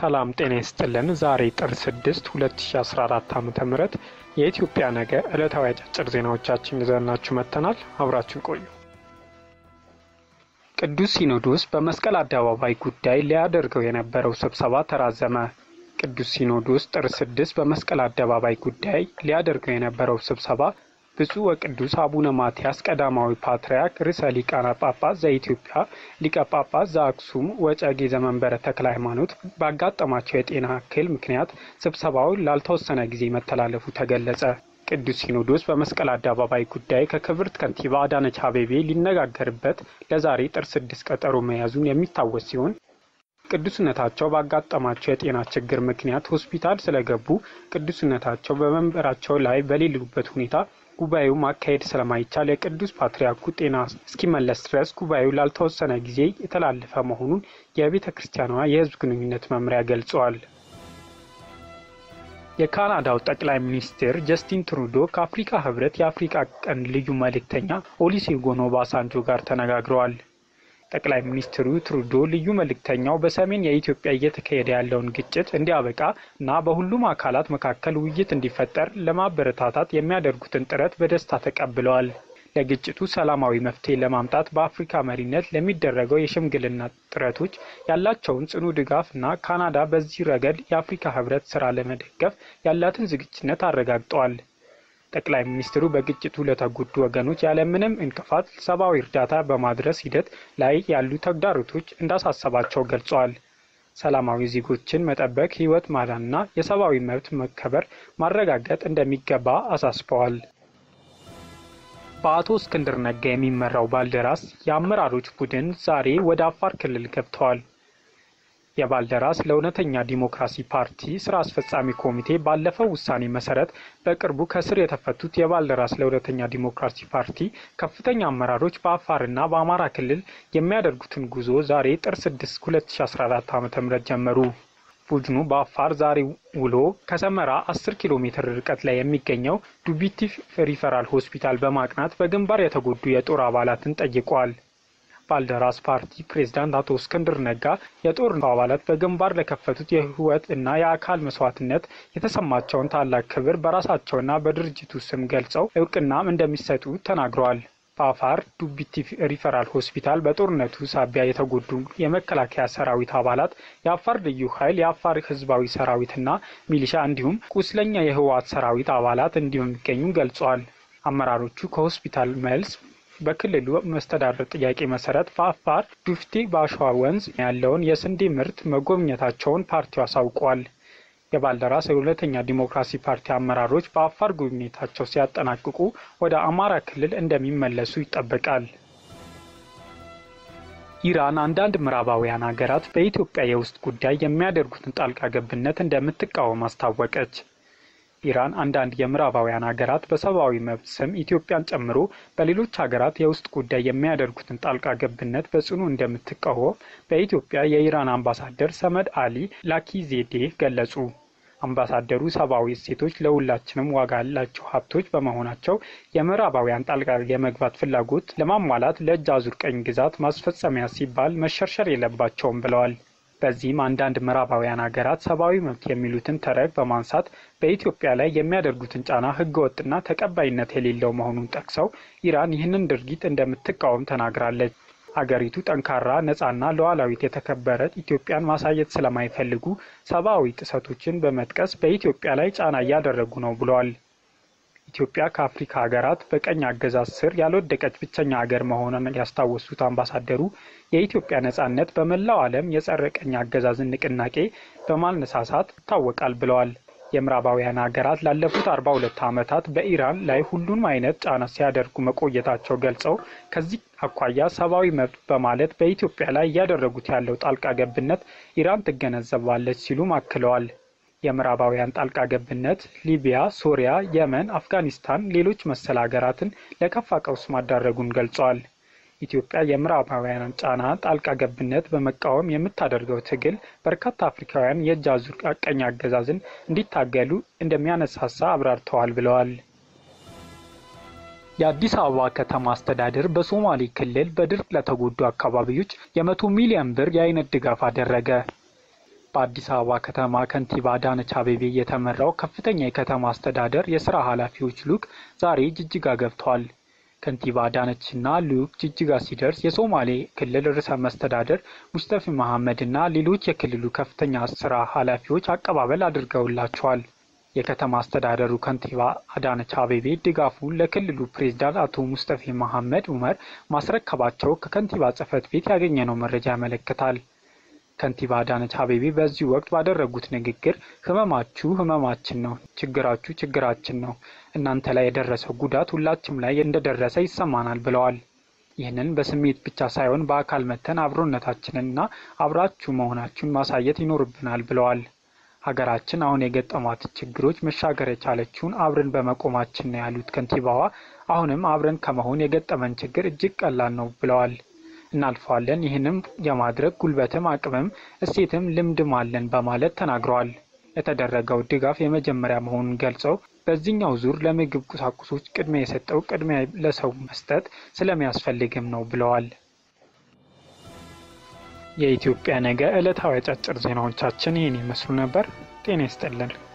ሰላም ጤና ይስጥልን። ዛሬ ጥር 6 2014 ዓ.ም የኢትዮጵያ ነገ ዕለታዊ አጫጭር ዜናዎቻችን ይዘናችሁ መጥተናል። አብራችን ቆዩ። ቅዱስ ሲኖዶስ በመስቀል አደባባይ ጉዳይ ሊያደርገው የነበረው ስብሰባ ተራዘመ። ቅዱስ ሲኖዶስ ጥር 6 በመስቀል አደባባይ ጉዳይ ሊያደርገው የነበረው ስብሰባ ብፁዕ ወቅዱስ አቡነ ማትያስ ቀዳማዊ ፓትርያርክ ርዕሰ ሊቃነ ጳጳስ ዘኢትዮጵያ ሊቀ ጳጳስ ዘአክሱም ወዕጨጌ ዘመንበረ ተክለ ሃይማኖት ባጋጠማቸው የጤና እክል ምክንያት ስብሰባው ላልተወሰነ ጊዜ መተላለፉ ተገለጸ። ቅዱስ ሲኖዶስ በመስቀል አደባባይ ጉዳይ ከክብርት ከንቲባ አዳነች አቤቤ ሊነጋገርበት ለዛሬ ጥር ስድስት ቀጠሮ መያዙን የሚታወስ ሲሆን ቅዱስነታቸው ባጋጠማቸው የጤና ችግር ምክንያት ሆስፒታል ስለገቡ ቅዱስነታቸው በመንበራቸው ላይ በሌሉበት ሁኔታ ጉባኤው ማካሄድ ስለማይቻል የቅዱስ ፓትርያርኩ ጤና እስኪመለስ ድረስ ጉባኤው ላልተወሰነ ጊዜ የተላለፈ መሆኑን የቤተ ክርስቲያኗ የሕዝብ ግንኙነት መምሪያ ገልጸዋል። የካናዳው ጠቅላይ ሚኒስትር ጀስቲን ትሩዶ ከአፍሪካ ሕብረት የአፍሪካ ቀንድ ልዩ መልእክተኛ ኦሉሴጉን ኦባሳንጆ ጋር ተነጋግረዋል። ጠቅላይ ሚኒስትሩ ትሩዶ ልዩ መልእክተኛው በሰሜን የኢትዮጵያ እየተካሄደ ያለውን ግጭት እንዲያበቃ እና በሁሉም አካላት መካከል ውይይት እንዲፈጠር ለማበረታታት የሚያደርጉትን ጥረት በደስታ ተቀብለዋል። ለግጭቱ ሰላማዊ መፍትሄ ለማምጣት በአፍሪካ መሪነት ለሚደረገው የሽምግልና ጥረቶች ያላቸውን ጽኑ ድጋፍ እና ካናዳ በዚህ ረገድ የአፍሪካ ሕብረት ስራ ለመደገፍ ያላትን ዝግጁነት አረጋግጠዋል። ጠቅላይ ሚኒስትሩ በግጭቱ ለተጎዱ ወገኖች ያለምንም እንቅፋት ሰብአዊ እርዳታ በማድረስ ሂደት ላይ ያሉ ተግዳሮቶች እንዳሳሰባቸው ገልጸዋል። ሰላማዊ ዜጎችን መጠበቅ፣ ሕይወት ማዳንና የሰብአዊ መብት መከበር ማረጋገጥ እንደሚገባ አሳስበዋል። በአቶ እስክንድር ነጋ የሚመራው ባልደራስ የአመራሮች ቡድን ዛሬ ወደ አፋር ክልል ገብተዋል። የባልደራስ ለእውነተኛ ዲሞክራሲ ፓርቲ ስራ አስፈጻሚ ኮሚቴ ባለፈው ውሳኔ መሰረት በቅርቡ ከስር የተፈቱት የባልደራስ ለእውነተኛ ዲሞክራሲ ፓርቲ ከፍተኛ አመራሮች በአፋርና በአማራ ክልል የሚያደርጉትን ጉዞ ዛሬ ጥር 6 2014 ዓ.ም ጀመሩ። ቡድኑ በአፋር ዛሬ ውሎ ከሰመራ 10 ኪሎ ሜትር ርቀት ላይ የሚገኘው ዱቢቲ ሪፈራል ሆስፒታል በማቅናት በግንባር የተጎዱ የጦር አባላትን ጠይቀዋል። ባልደራስ ፓርቲ ፕሬዝዳንት አቶ እስክንድር ነጋ የጦር አባላት በግንባር ለከፈቱት የሕይወት እና የአካል መስዋዕትነት የተሰማቸውን ታላቅ ክብር በራሳቸውና በድርጅቱ ስም ገልጸው እውቅናም እንደሚሰጡ ተናግረዋል። በአፋር ዱቢቲ ሪፈራል ሆስፒታል በጦርነቱ ሳቢያ የተጎዱ የመከላከያ ሰራዊት አባላት፣ የአፋር ልዩ ኃይል፣ የአፋር ህዝባዊ ሰራዊትና ሚሊሻ እንዲሁም ቁስለኛ የህወሓት ሰራዊት አባላት እንደሚገኙ ገልጸዋል። አመራሮቹ ከሆስፒታል መልስ በክልሉ መስተዳድር ጥያቄ መሰረት በአፋር ዱፍቴ በአሸዋ ወንዝ ያለውን የስንዴ ምርት መጎብኘታቸውን ፓርቲው አሳውቋል። የባልደራስ የሁለተኛ ዲሞክራሲ ፓርቲ አመራሮች በአፋር ጉብኝታቸው ሲያጠናቅቁ ወደ አማራ ክልል እንደሚመለሱ ይጠበቃል። ኢራን አንዳንድ ምዕራባውያን ሀገራት በኢትዮጵያ የውስጥ ጉዳይ የሚያደርጉትን ጣልቃ ገብነት እንደምትቃወም አስታወቀች። ኢራን አንዳንድ የምዕራባውያን ሀገራት በሰብአዊ መብት ስም ኢትዮጵያን ጨምሮ በሌሎች ሀገራት የውስጥ ጉዳይ የሚያደርጉትን ጣልቃ ገብነት በጽኑ እንደምትቃወም በኢትዮጵያ የኢራን አምባሳደር ሰመድ አሊ ላኪዜዴ ገለጹ። አምባሳደሩ ሰብአዊ እሴቶች ለሁላችንም ዋጋ ያላቸው ሀብቶች በመሆናቸው የምዕራባውያን ጣልቃ የመግባት ፍላጎት ለማሟላት ለእጅ አዙር ቀኝ ግዛት ማስፈጸሚያ ሲባል መሸርሸር የለባቸውም ብለዋል። በዚህም አንዳንድ ምዕራባውያን ሀገራት ሰብአዊ መብት የሚሉትን ተረግ በማንሳት በኢትዮጵያ ላይ የሚያደርጉትን ጫና ህገወጥና ተቀባይነት የሌለው መሆኑን ጠቅሰው ኢራን ይህንን ድርጊት እንደምትቃወም ተናግራለች። አገሪቱ ጠንካራ፣ ነጻና ሉዓላዊት የተከበረ ኢትዮጵያን ማሳየት ስለማይፈልጉ ሰብአዊ ጥሰቶችን በመጥቀስ በኢትዮጵያ ላይ ጫና እያደረጉ ነው ብለዋል። ኢትዮጵያ ከአፍሪካ ሀገራት በቀኝ አገዛዝ ስር ያልወደቀች ብቸኛ ሀገር መሆኗን ያስታወሱት አምባሳደሩ የኢትዮጵያ ነጻነት በመላው ዓለም የጸረ ቀኝ አገዛዝን ንቅናቄ በማነሳሳት ይታወቃል ብለዋል። የምዕራባውያን ሀገራት ላለፉት አርባ ሁለት ዓመታት በኢራን ላይ ሁሉንም አይነት ጫና ሲያደርጉ መቆየታቸው ገልጸው ከዚህ አኳያ ሰብአዊ መብት በማለት በኢትዮጵያ ላይ እያደረጉት ያለው ጣልቃ ገብነት ኢራን ትገነዘባለች ሲሉም አክለዋል። የምዕራባውያን ጣልቃ ገብነት ሊቢያ፣ ሶሪያ፣ የመን፣ አፍጋኒስታን፣ ሌሎች መሰል ሀገራትን ለከፋ ቀውስ ማዳረጉን ገልጸዋል። ኢትዮጵያ የምዕራባውያን ጫና ጣልቃ ገብነት በመቃወም የምታደርገው ትግል በርካታ አፍሪካውያን የእጅ አዙር ቀኝ አገዛዝን እንዲታገሉ እንደሚያነሳሳ አብራርተዋል ብለዋል። የአዲስ አበባ ከተማ አስተዳደር በሶማሌ ክልል በድርቅ ለተጎዱ አካባቢዎች የመቶ ሚሊዮን ብር የአይነት ድጋፍ አደረገ። በአዲስ አበባ ከተማ ከንቲባ አዳነች አቤቤ የተመራው ከፍተኛ የከተማ አስተዳደር የስራ ኃላፊዎች ልዑክ ዛሬ ጅጅጋ ገብተዋል። ከንቲባ አዳነችና ልዑክ ጅጅጋ ሲደርስ የሶማሌ ክልል ርዕሰ መስተዳደር ሙስጠፊ መሐመድ እና ሌሎች የክልሉ ከፍተኛ ስራ ኃላፊዎች አቀባበል አድርገውላቸዋል። የከተማ አስተዳደሩ ከንቲባ አዳነች አቤቤ ድጋፉን ለክልሉ ፕሬዝዳንት አቶ ሙስጠፊ መሐመድ ኡመር ማስረከባቸው ከከንቲባ ጽሕፈት ቤት ያገኘነው መረጃ ያመለክታል። ከንቲባ አዳነች አቤቤ በዚህ ወቅት ባደረጉት ንግግር ህመማችሁ ህመማችን ነው፣ ችግራችሁ ችግራችን ነው፣ እናንተ ላይ የደረሰው ጉዳት ሁላችም ላይ እንደደረሰ ይሰማናል ብለዋል። ይህንን በስሜት ብቻ ሳይሆን በአካል መተን አብሮነታችንንና አብራችሁ መሆናችሁን ማሳየት ይኖርብናል ብለዋል። ሀገራችን አሁን የገጠሟት ችግሮች መሻገር የቻለችውን አብረን በመቆማችን ነው ያሉት ከንቲባዋ አሁንም አብረን ከመሆን የገጠመን ችግር እጅግ ቀላል ነው ብለዋል። እናልፈዋለን። ይህንም የማድረግ ጉልበትም አቅምም እሴትም ልምድም አለን በማለት ተናግረዋል። የተደረገው ድጋፍ የመጀመሪያ መሆኑን ገልጸው በዚህኛው ዙር ለምግብ ቁሳቁሶች ቅድሚያ የሰጠው ቅድሚያ ለሰው መስጠት ስለሚያስፈልግም ነው ብለዋል። የኢትዮጵያ ነገ ዕለታዊ አጫጭር ዜናዎቻችን ይህን ይመስሉ ነበር። ጤና ይስጥልን።